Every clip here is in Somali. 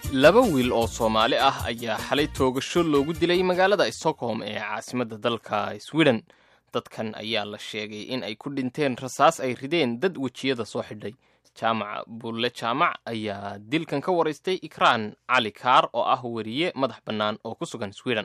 laba wiil oo soomaali ah ayaa xalay toogasho loogu dilay magaalada stockholm ee caasimadda dalka sweden dadkan ayaa la sheegay in ay ku dhinteen rasaas ay rideen dad wejiyada soo xidhay jaamac bulle jaamac ayaa dilkan ka waraystay ikraan cali kaar oo ah weriye madax bannaan oo ku sugan sweden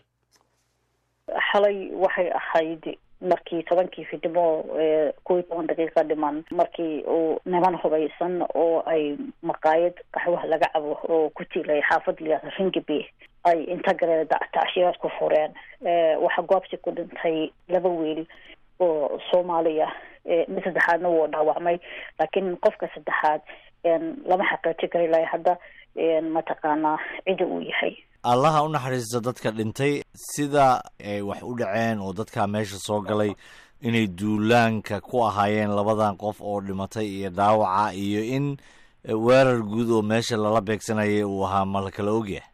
xalay waxay ahayd markii tobankii fidimo kow iyo toban daqiiqa dhiman markii uu niman hubaysan oo ay maqaayad qaxwaha laga cabo oo ku tilay xaafad liyaasa ringaby ay inta galeen tacshiyaad ku fureen waxaa goobsi ku dhintay laba wiil oo soomaaliya mid saddexaadna wuu dhaawacmay laakiin qofka saddexaad lama xaqiijin kara ilaa hadda mataqaanaa cida uu yahay allaha u naxariisto dadka dhintay sida ay wax u dhaceen oo dadkaa meesha soo galay inay duulaanka ku ahaayeen labadan qof oo dhimatay iyo dhaawaca iyo in weerar guud oo meesha lala beegsanayay uu ahaa ma la kala ogyahay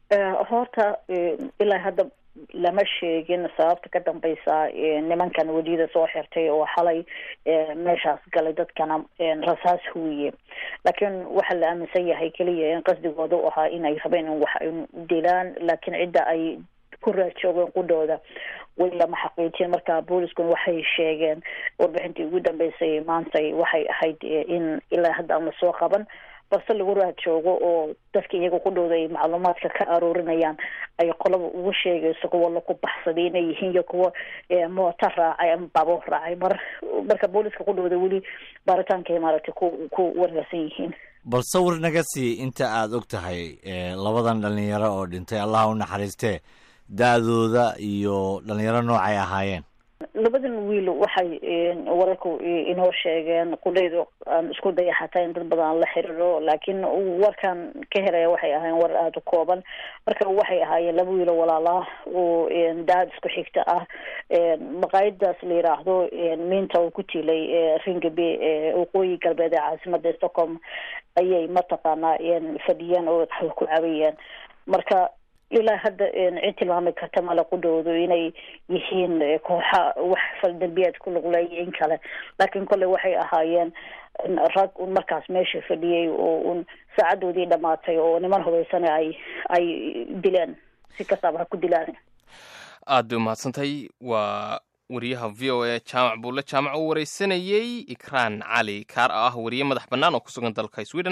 horta ilaa hadda lama sheegin sababta ka dambeysa nimankan weliyada soo xirtay oo xalay meeshaas galay dadkana rasaas huwiye laakiin waxaa la aaminsan yahay keliya in qasdigooda u ahaa inay rabeen in wax ay dilaan laakiin cidda ay ku raajoogeen qudhooda weli lama xaqiijin marka booliskuna waxay sheegeen warbixintii ugu dambeysay maantay waxay ahayd in ilaa hadda aan lasoo qaban balse lagu raad joogo oo dadka iyaga ku dhowda ay macluumaadka ka aroorinayaan ay qolaba ugu sheegayso kuwa laku baxsaday inay yihiin iyo kuwa moota raacay ama baabuur raacay mar marka booliska ku dhowda weli baaritaankay maaragtay ku ku wargarsan yihiin bal sawir naga sii inta aada og tahay labadan dhalinyaro oo dhintay allaha u naxariistee da-dooda iyo dhalinyaro noocay ahaayeen labadan wiil waxay wararku inoo sheegeen qudhaydu aan isku daya xataa in dad badan aan la xiriiro laakiin warkan ka helaya waxay ahaayeen war aada u kooban marka waxay ahaayeen laba wiilo walaalaa oo daad isku xigta ah maqaayadaas la yiraahdo miinta oo ku tiilay ringabe waqooyi galbeed ee caasimada stockholm ayay mataqaanaa fadhiyeen oo ku cabayeen marka ilaa hadda cid tilmaami karta male qudhoodu inay yihiin kooxa wax faldambiyaad ku luqleeya in kale laakiin kolley waxay ahaayeen rag un markaas meesha fadhiyey oo un saacadoodii dhamaatay oo niman hubaysane ay ay dileen si kastaaba ha ku dilaan aad bay umahadsantay waa wariyaha v o a jaamac buulle jaamac uu wareysanayey ikraan cali kaar ah wariye madax bannaan oo ku sugan dalka sweden